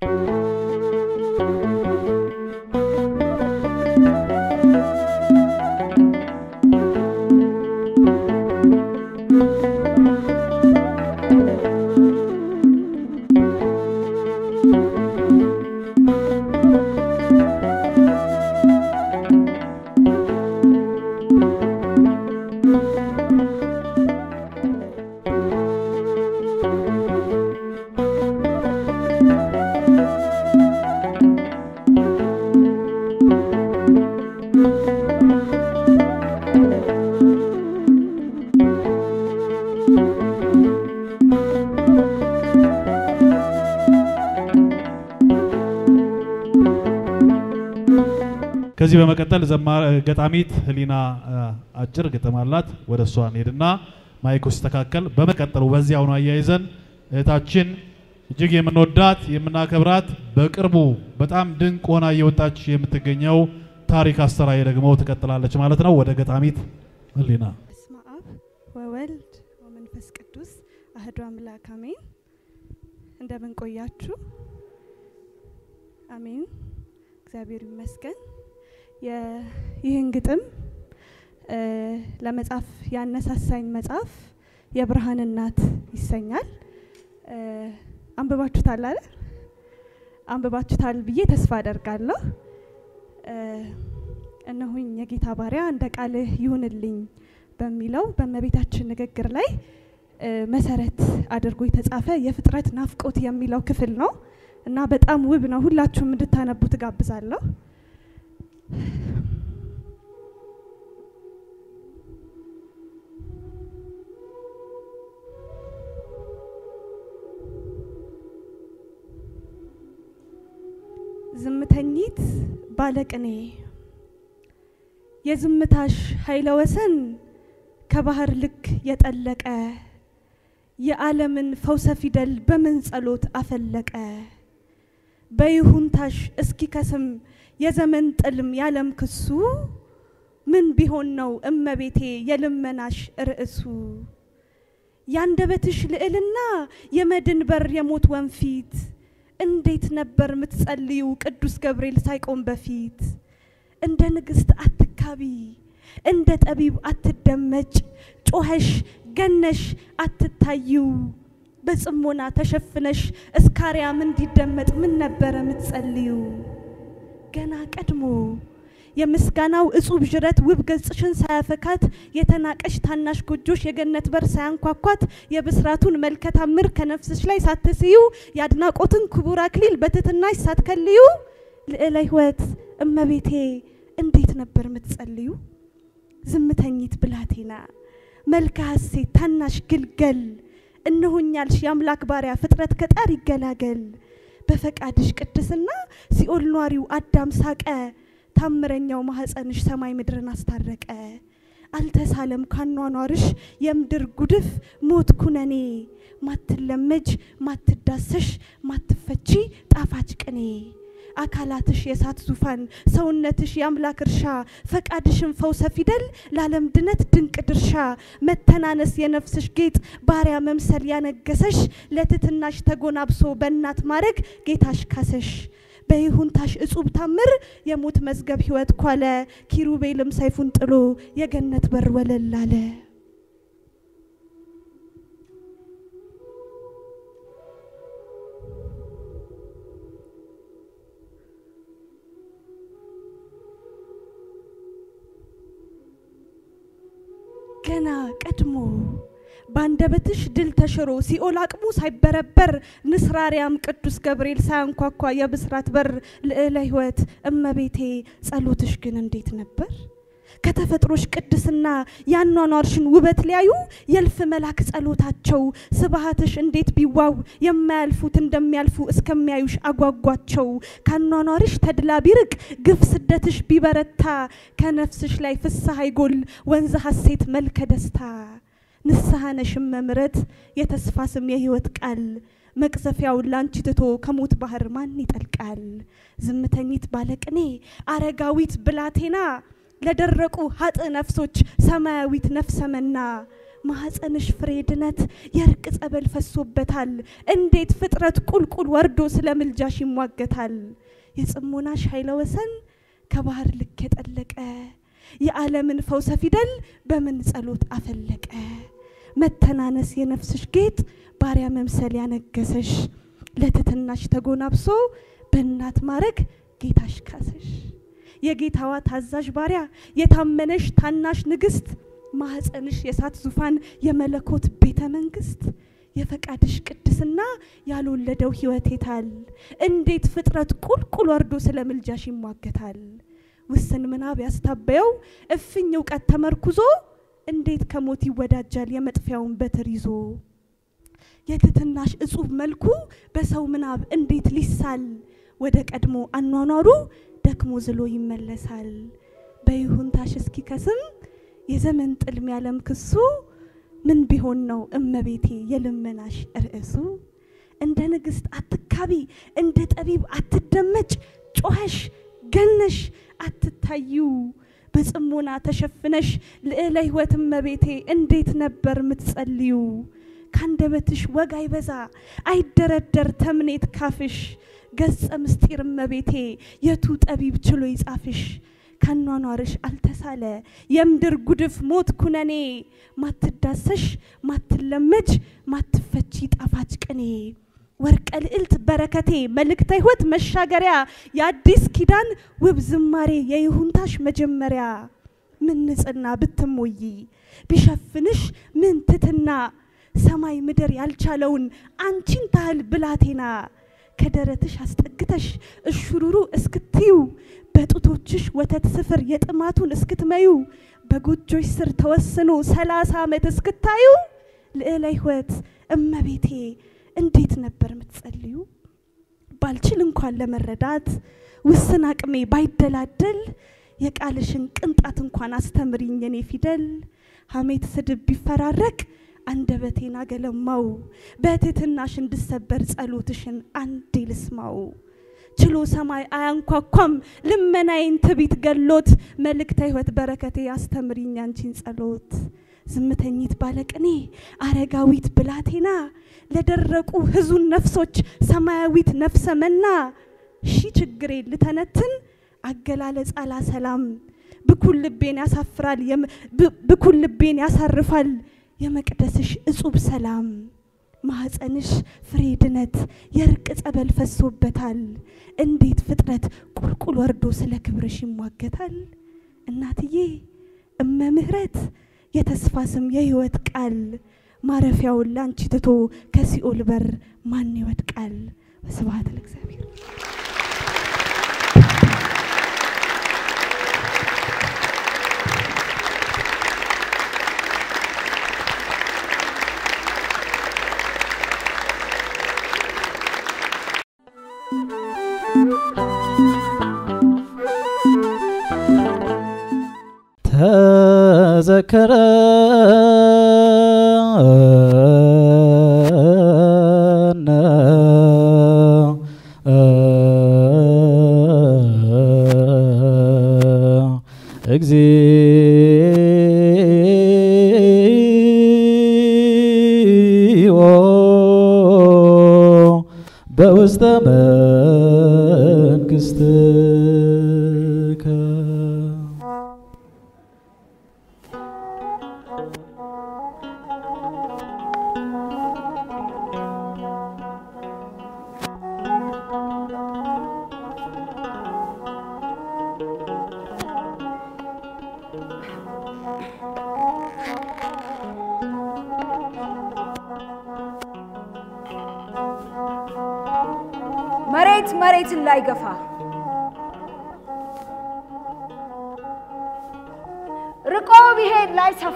ከዚህ በመቀጠል ገጣሚት ህሊና አጭር ግጥም አላት። ወደ እሷ እንሄድና ማይኩ ሲስተካከል በመቀጠሉ በዚያው ነው አያይዘን እህታችን እጅግ የምንወዳት የምናከብራት በቅርቡ በጣም ድንቅ ሆና እየወጣች የምትገኘው ታሪክ አስተራዬ ደግሞ ትቀጥላለች ማለት ነው። ወደ ገጣሚት ህሊና። በስመ አብ ወወልድ ወመንፈስ ቅዱስ አህዱ አምላክ አሜን። እንደምን ቆያችሁ? አሜን። እግዚአብሔር ይመስገን። ይህን ግጥም ለመጻፍ ያነሳሳኝ መጽሐፍ የብርሃን እናት ይሰኛል። አንብባችሁታል አይደል? አንብባችሁታል ብዬ ተስፋ አደርጋለሁ። እነሆኝ የጌታ ባሪያ እንደ ቃልህ ይሁንልኝ በሚለው በእመቤታችን ንግግር ላይ መሰረት አድርጎ የተጻፈ የፍጥረት ናፍቆት የሚለው ክፍል ነው እና በጣም ውብ ነው። ሁላችሁም እንድታነቡ ትጋብዛለሁ። ዝምተኝት ባለቅኔ የዝምታሽ ኃይለ ወሰን ከባህር ልክ የጠለቀ የዓለምን ፈውሰ ፊደል በምን ጸሎት አፈለቀ በይሁንታሽ እስኪ ከስም የዘመን ጥልም ያለም ክሱ ምን ቢሆን ነው እመቤቴ የልመናሽ ርዕሱ ያንደበትሽ ልዕልና የመድን በር የሞት ወንፊት እንዴት ነበር ምትጸልዩ ቅዱስ ገብርኤል ሳይቆም በፊት እንደ ንግሥት አትካቢ እንደ ጠቢብ አትደመጭ ጮኸሽ ገነሽ አትታዩ በጽሞና ተሸፍነሽ እስካርያም እንዲደመጥ ምን ነበረ ምትጸልዩ ገና ቀድሞ የምስጋናው እጹብ ዥረት ውብ ገጽሽን ሳያፈካት የተናቀሽ ታናሽ ጎጆሽ የገነት በር ሳያንኳኳት የብስራቱን መልከ ታምር ከነፍስሽ ላይ ሳትስዩ የአድናቆትን ክቡር አክሊል በትትናሽ ሳትከልዩ ልዕለ ሕይወት እመቤቴ እንዴት ነበር ምትጸልዩ? ዝምተኝት ብላቴና መልከ ሐሴት ታናሽ ግልገል እነሆኛልሽ የአምላክ ባሪያ ፍጥረት ከጣር ይገላገል በፈቃድሽ ቅድስና ሲኦል ኗሪው አዳም ሳቀ ታምረኛው ማህፀንሽ ሰማይ ምድርን አስታረቀ አልተሳለም ካኗኗርሽ የምድር ጉድፍ ሞት ኩነኔ ማትለመጅ ማትዳሰሽ ማትፈቺ ጣፋጭ ቅኔ አካላትሽ የእሳት ዙፋን ሰውነትሽ የአምላክ እርሻ ፈቃድሽን ፈውሰ ፊደል ለዓለም ድነት ድንቅ ድርሻ መተናነስ የነፍስሽ ጌጥ ባሪያ መምሰል ያነገሰሽ ለትትናሽ ተጎናብሶ በእናት ማረግ ጌታሽ ካሰሽ በይሁንታሽ እጹብ ታምር የሞት መዝገብ ሕይወት ኳለ ኪሩቤልም ሰይፉን ጥሎ የገነት በር ወለል አለ። ገና ቀድሞ በአንደበትሽ ድል ተሽሮ ሲኦል አቅሙ ሳይበረበር ንስር አርያም ቅዱስ ገብርኤል ሳያንኳኳ የብስራት በር ልዕለ ሕይወት እመቤቴ ጸሎትሽ ግን እንዴት ነበር? ከተፈጥሮሽ ቅድስና ያኗኗርሽን ውበት ሊያዩ የእልፍ መላክ ጸሎታቸው ስብሃትሽ እንዴት ቢዋብ የማያልፉት እንደሚያልፉ እስከሚያዩሽ አጓጓቸው። ካኗኗርሽ ተድላ ቢርቅ ግፍ ስደትሽ ቢበረታ ከነፍስሽ ላይ ፍስሐ ይጎል ወንዝ ሐሴት መልከ ደስታ ንስሐ ነሽም መምረት የተስፋ ስም የሕይወት ቃል መቅዘፊያውን ላንቺ ትቶ ከሞት ባህር ማን ይጠልቃል? ዝምተኝት ባለቅኔ አረጋዊት ብላቴና ለደረቁ ሀጥ ነፍሶች ሰማያዊት ነፍሰ መና ማኅፀንሽ ፍሬ ድነት የእርቅ ጸበል ፈሶበታል። እንዴት ፍጥረት ቁልቁል ወርዶ ስለ ምልጃሽ ይሟገታል። የጽሞናሽ ኃይለ ወሰን ከባህር ልክ የጠለቀ የዓለምን ፈውሰ ፊደል በምን ጸሎት አፈለቀ። መተናነስ የነፍስሽ ጌጥ ባሪያ መምሰል ያነገሰሽ ለትትናሽ ተጎናብሶ በእናት ማረግ ጌታሽ ካሰሽ የጌታዋ ታዛዥ ባሪያ የታመነሽ ታናሽ ንግስት ማኅፀንሽ የእሳት ዙፋን የመለኮት ቤተ መንግስት የፈቃድሽ ቅድስና ያልወለደው ሕይወት የታል? እንዴት ፍጥረት ቁልቁል ወርዶ ስለ ምልጃሽ ይሟገታል? ውስን ምናብ ያስታበየው እፍኝ እውቀት ተመርኩዞ እንዴት ከሞት ይወዳጃል የመጥፊያውን በትር ይዞ? የትትናሽ እጹብ መልኩ በሰው ምናብ እንዴት ሊሳል? ወደ ቀድሞ አኗኗሩ ደክሞ ዝሎ ይመለሳል። በይሁንታሽ እስኪከስም የዘመን ጥልም ያለም ክሱ ምን ቢሆን ነው እመቤቴ የልመናሽ ርዕሱ? እንደ ንግሥት አትካቢ፣ እንደ ጠቢብ አትደመጭ፣ ጮኸሽ ገነሽ አትታዩ። በጽሞና ተሸፍነሽ ልዕለ ሕይወት እመቤቴ እንዴት ነበር ምትጸልዩ? ካንደበትሽ ወግ አይበዛ አይደረደር ተምኔት ካፍሽ ገጸ ምስጢር እመቤቴ የቱ ጠቢብ ችሎ ይጻፍሽ? ካኗኗርሽ አልተሳለ የምድር ጉድፍ ሞት ኩነኔ ማትዳሰሽ ማትለመጅ ማትፈቺ ጣፋጭ ቅኔ ወርቀ ልዕልት በረከቴ መልእክተ ሕይወት መሻገሪያ የአዲስ ኪዳን ውብ ዝማሬ የይሁንታሽ መጀመሪያ ምን ንጽና ብትሞይ ቢሸፍንሽ ምን ትትና ሰማይ ምድር ያልቻለውን አንቺን ታህል ብላቴና ከደረትሽ አስጠግተሽ እሹሩሩ እስክትዩ በጡቶችሽ ወተት ስፍር የጥማቱን እስክትመዩ በጎጆች ስር ተወስኖ ሰላሳ ዓመት እስክታዩ ልዕለ ሕይወት እመቤቴ እንዴት ነበር የምትጸልዩ? ባልችል እንኳን ለመረዳት ውስን አቅሜ ባይደላደል የቃልሽን ቅንጣት እንኳን አስተምሪኝ የኔ ፊደል። ሐሜት ስድብ ቢፈራረቅ አንደበቴን አገለማው በትህትናሽ እንድሰበር ጸሎትሽን አንዴ ልስማው። ችሎ ሰማይ አያንኳኳም ልመናዬን ትቢት ገሎት መልእክተ ሕይወት በረከቴ አስተምሪኝ አንቺን ጸሎት። ዝምተኝት ባለቅኔ አረጋዊት ብላቴና ለደረቁ ህዙን ነፍሶች ሰማያዊት ነፍሰ መና ሺ ችግሬ ልተነትን አገላለጽ አላ ሰላም ብኩል ልቤን ያሳፍራል ብኩል ልቤን ያሳርፋል የመቅደስሽ እጹብ ሰላም ማኅፀንሽ ፍሬ ድነት የእርቅ ጸበል ፈሶበታል። እንዴት ፍጥረት ቁልቁል ወርዶ ስለ ክብርሽ ይሟገታል። እናትዬ እመ ምሕረት የተስፋ ስም የሕይወት ቃል ማረፊያውን ላንቺ ትቶ ከሲኦል በር ማን ይወድቃል? ወስብሐት ለእግዚአብሔር። ተዘከረ እግዚኦ በውስተ መንግሥትከ መሬት መሬትን ላይ ገፋ ርቆ ቢሄድ ላይ ሰፋ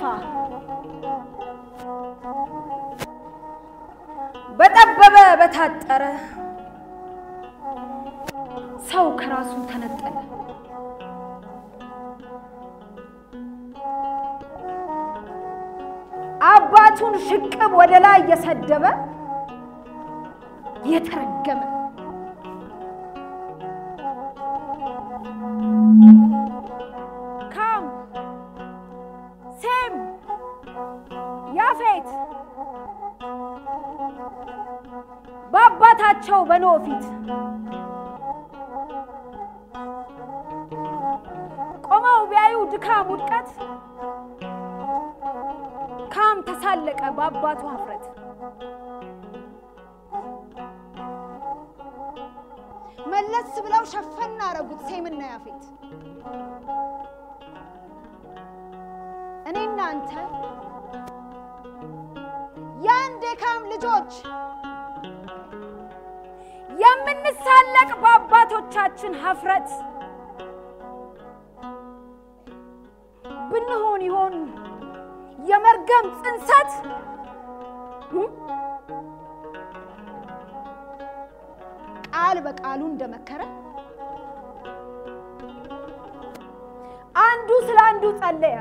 በጠበበ በታጠረ ሰው ከራሱ ተነጠለ። አባቱን ሽቅብ ወደ ላይ እየሰደበ የተረገመ ካም ሴም በነበራቸው በኖህ ፊት ቆመው ቢያዩ ድካም ውድቀት ካም ተሳለቀ በአባቱ ሀፍረት። መለስ ብለው ሸፈና አረጉት ሴምና ያፌት። እኔና አንተ የአንድ የካም ልጆች የምንሳለቅ በአባቶቻችን ሀፍረት ብንሆን ይሆን የመርገም ጽንሰት ቃል በቃሉ እንደመከረ አንዱ ስለ አንዱ ጸለየ።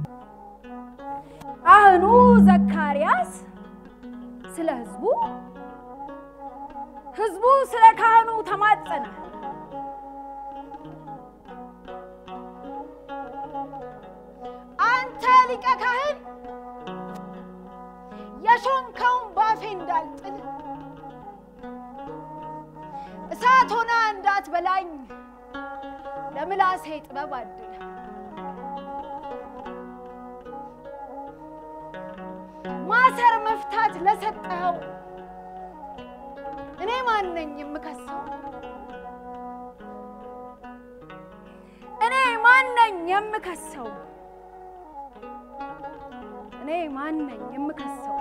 ካህኑ ዘካርያስ ስለ ሕዝቡ፣ ሕዝቡ ስለ ካህኑ ተማጸነ። አንተ ሊቀ ካህን የሾምከውን ባፌ እንዳልጥል እሳት ሆና እንዳትበላኝ ለምላሴ ጥበብ አድል። ማሰር መፍታት ለሰጠኸው እኔ ማን ነኝ የምከሰው? እኔ ማን ነኝ የምከሰው? እኔ ማን ነኝ የምከሰው?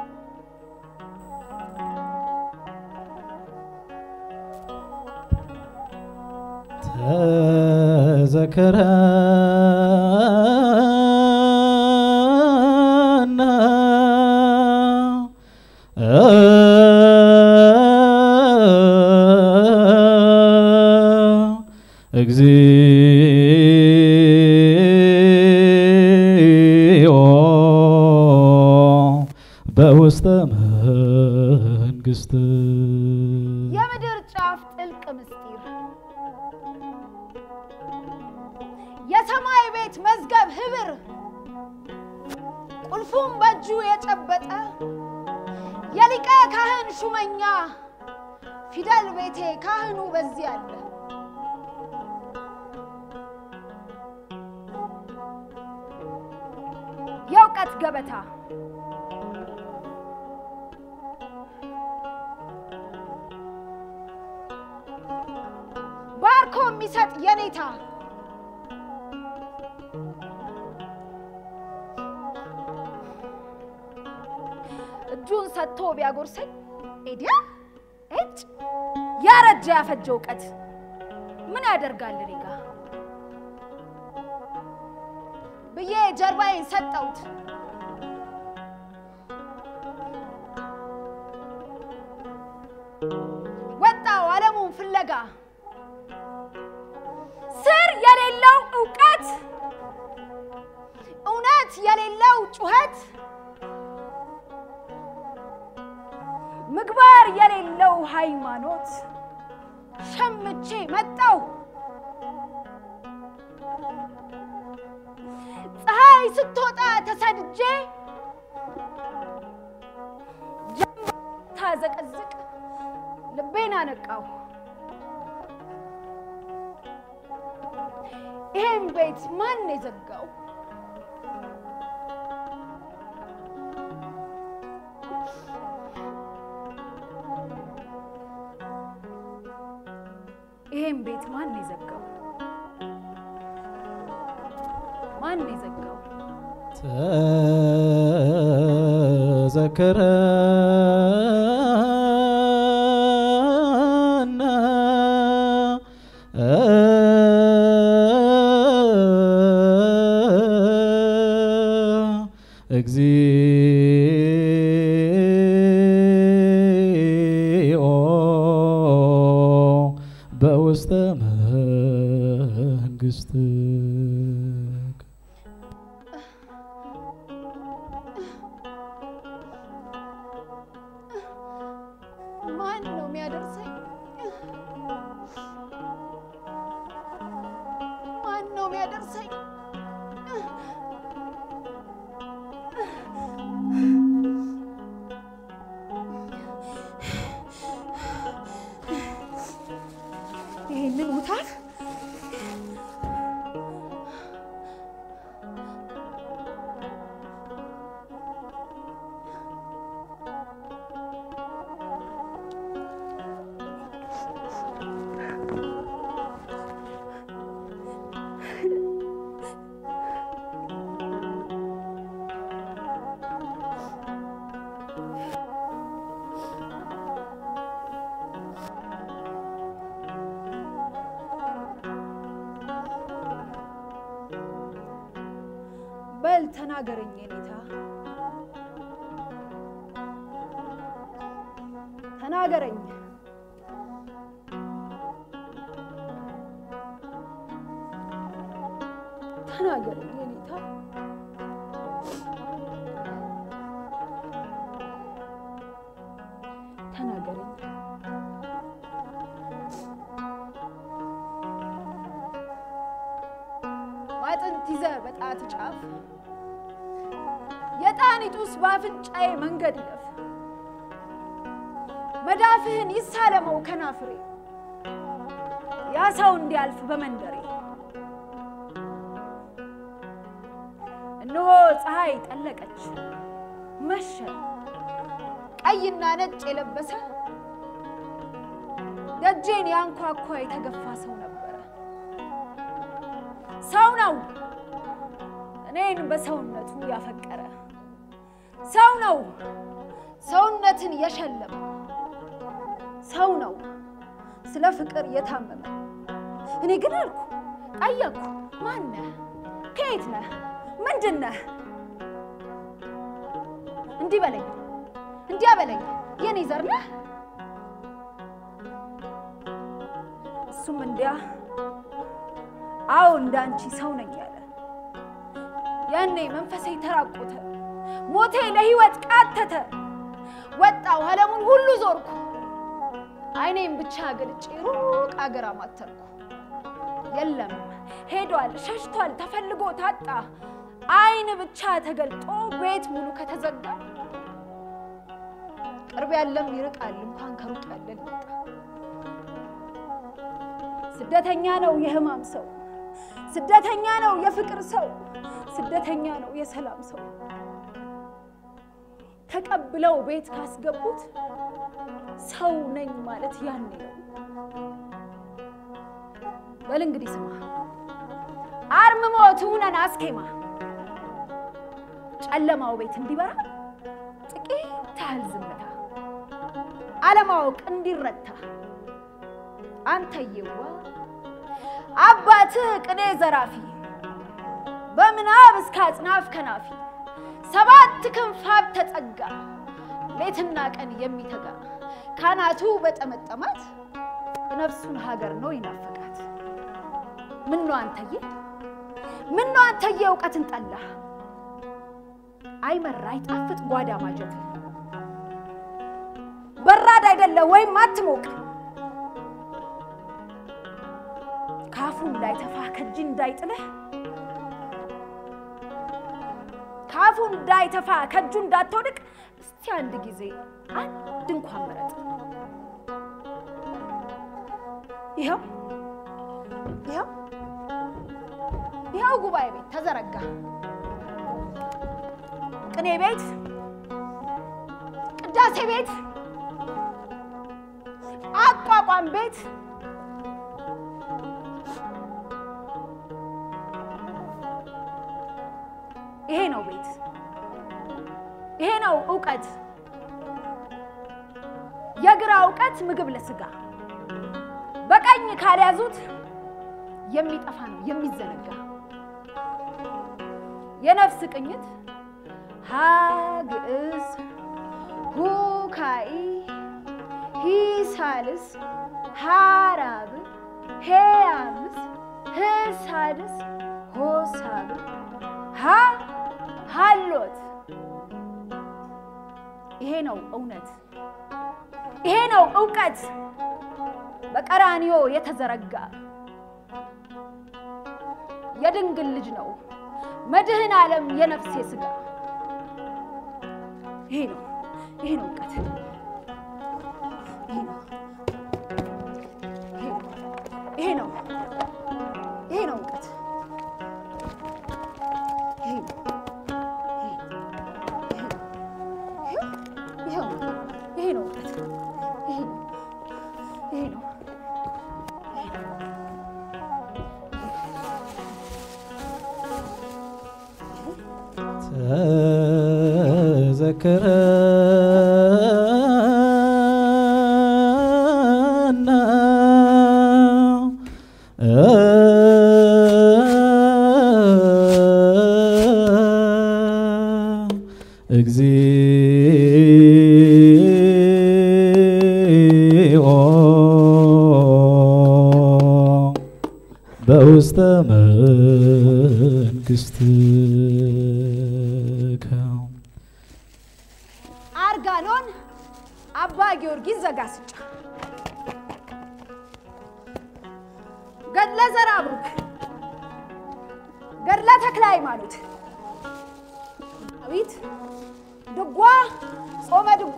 ተዘከረና እግዚኦ በውስተ መንግስት የምድር ጫፍ ጥልቅ ምስጢር የሰማይ ቤት መዝገብ ህብር ቁልፉም በእጁ የጨበጠ የሊቀ ካህን ሹመኛ ፊደል ቤቴ ካህኑ በዚህ አለ። የእውቀት ገበታ ባርኮ የሚሰጥ የኔታ እጁን ሰጥቶ ቢያጎርሰኝ ኤዲያ እጭ ያረጀ ያፈጀ እውቀት ምን ያደርጋል እኔ ጋ ብዬ ጀርባዬን ሰጠሁት። ወጣው ዓለሙን ፍለጋ ስር የሌለው እውቀት እውነት የሌለው ጩኸት ምግባር የሌለው ሃይማኖት ሸምቼ መጣው ፀሐይ ስትወጣ ተሰድጄ ታዘቀዝቅ ልቤን አነቃው። ይሄን ቤት ማን የዘጋው? ይሄን ቤት ማን የዘጋው? ማን የዘጋው? ተዘከረና እግዚኦ በውስተ መንግስት ማን ነው የሚያደርሰኝ? ማን ነው የሚያደርሰኝ? ይህንን ውታት በል ተናገረኝ የኔታ ተናገረኝ ተናገረኝ የኔታ ተናገረኝ ማጥንት ይዘህ በጣት ጫፍ የጣኒቱስ በአፍንጫዬ መንገድ ይለፍ መዳፍህን ይሳለመው ከናፍሬ ያ ሰው እንዲያልፍ በመንደሬ እነሆ ፀሐይ ጠለቀች መሸ ቀይና ነጭ የለበሰ ደጄን ያንኳኳ የተገፋ ሰው ነበረ ሰው ነው እኔን በሰውነቱ ያፈቀረ ሰው ነው ሰውነትን የሸለመ ሰው ነው ስለ ፍቅር የታመመ እኔ ግን አልኩ ጠየቅኩ ማነህ ከየት ነህ ምንድን ነህ እንዲህ በለኝ እንዲያ በለኝ የኔ ዘር ነህ እሱም እንዲያ አዎ እንዳንቺ ሰው ነኝ ያለ ያኔ መንፈሴ ተራቆተ ሞቴ ለህይወት ቃተተ ወጣው ዓለሙን ሁሉ ዞርኩ አይኔም ብቻ ገልጬ ሩቅ አገር አማተርኩ የለም ሄዷል ሸሽቷል ተፈልጎ ታጣ አይን ብቻ ተገልጦ ቤት ሙሉ ከተዘጋ ቅርብ ያለም ይርቃል እንኳን ከሩቅ ያለ ሊመጣ ስደተኛ ነው የህማም ሰው ስደተኛ ነው የፍቅር ሰው ስደተኛ ነው የሰላም ሰው ተቀብለው ቤት ካስገቡት ሰው ነኝ ማለት ያኔ ነው። በል እንግዲህ ስማ አርምሞ ትሁነን አስኬማ ጨለማው ቤት እንዲበራ ጥቂት ያህል ዝምታ አለማወቅ እንዲረታ አንተየዋ አባትህ ቅኔ ዘራፊ በምናብ እስከ አጽናፍ ከናፊ ሰባት ክንፋብ ተጸጋ ሌትና ቀን የሚተጋ ካናቱ በጠመጠማት ነፍሱን ሀገር ነው ይናፍቃት። ምነው አንተዬ ምነው አንተዬ እውቀትን ጠላህ አይመራ አይጣፍጥ ጓዳ ማጀት በራድ አይደለ ወይም አትሞቅ ካፉ እንዳይተፋ ከእጅ እንዳይጥልህ ካፉ እንዳይተፋ ከእጁ እንዳትወድቅ እስቲ አንድ ጊዜ አንድ እንኳን መረጥ። ይኸው ይኸው ይኸው ጉባኤ ቤት ተዘረጋ። ቅኔ ቤት፣ ቅዳሴ ቤት፣ አቋቋም ቤት ይሄ ነው ቤት፣ ይሄ ነው እውቀት። የግራ እውቀት ምግብ ለስጋ በቀኝ ካልያዙት የሚጠፋ ነው የሚዘነጋ። የነፍስ ቅኝት ሀ ግዕዝ ሁ ካኢ ሂ ሳልስ ሀ ራብዕ ሄ አምስት ህ ሳድስ ሆ ሳብዕ ሀ ሀሎት ይሄ ነው እውነት፣ ይሄ ነው እውቀት በቀራንዮ የተዘረጋ የድንግል ልጅ ነው መድህን ዓለም የነፍሴ ስጋ ይሄ ነው ይሄ ነው እውቀት ይሄ ነው ይሄ ነው ይሄ ነው ይሄ ነው እውቀት። ይሄ ነው ይሄው ይሄ ነው እውቀት። ይሄ ነው ይሄ ነው ተዘክረና እግዚኦ በውስተ መንግሥትከ አርጋኖን አባ ጊዮርጊስ ዘጋስጫ ገድለ ዘርዓ ብሩክ ገድለ ተክለ ሃይማኖት ዳዊት ድጓ ጾመ ድጓ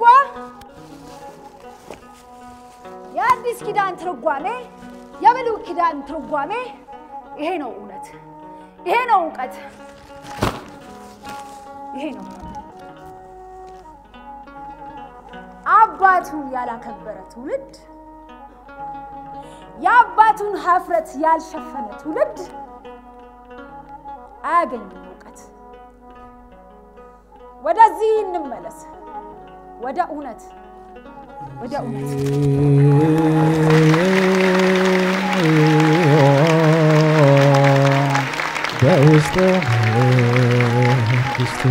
የአዲስ ኪዳን ትርጓሜ የብሉይ ኪዳን ትርጓሜ ይሄ ነው እውነት፣ ይሄ ነው እውቀት፣ ይሄ ነው አባቱን ያላከበረ ትውልድ የአባቱን ሀፍረት ያልሸፈነ ትውልድ አያገኝም እውቀት። ወደዚህ እንመለስ፣ ወደ እውነት፣ ወደ እውነት። በውስተ መንግሥትከ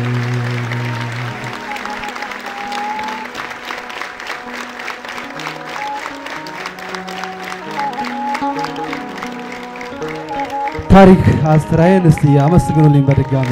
ታሪክ አስተራዬን እስቲ አመስግኑልኝ በድጋሚ።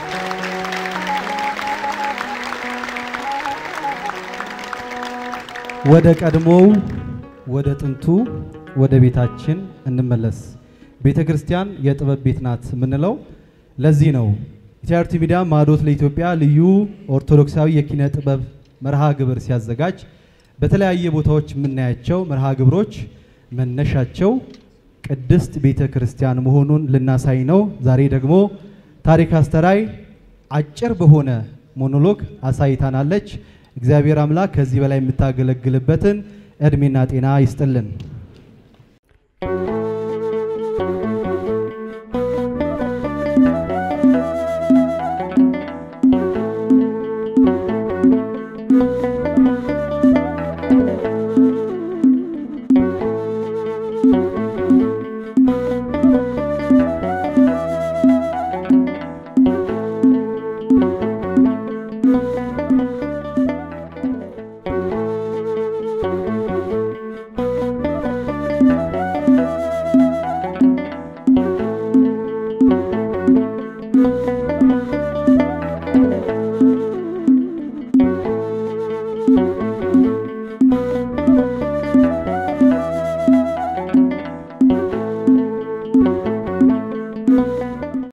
ወደ ቀድሞው ወደ ጥንቱ ወደ ቤታችን እንመለስ። ቤተ ክርስቲያን የጥበብ ቤት ናት የምንለው ለዚህ ነው። ኢቲአርቲ ሚዲያ ማዕዶት ለኢትዮጵያ ልዩ ኦርቶዶክሳዊ የኪነ ጥበብ መርሃ ግብር ሲያዘጋጅ በተለያየ ቦታዎች የምናያቸው መርሃ ግብሮች መነሻቸው ቅድስት ቤተ ክርስቲያን መሆኑን ልናሳይ ነው። ዛሬ ደግሞ ታሪክ አስተራይ አጭር በሆነ ሞኖሎግ አሳይታናለች። እግዚአብሔር አምላክ ከዚህ በላይ የምታገለግልበትን እድሜና ጤና ይስጥልን።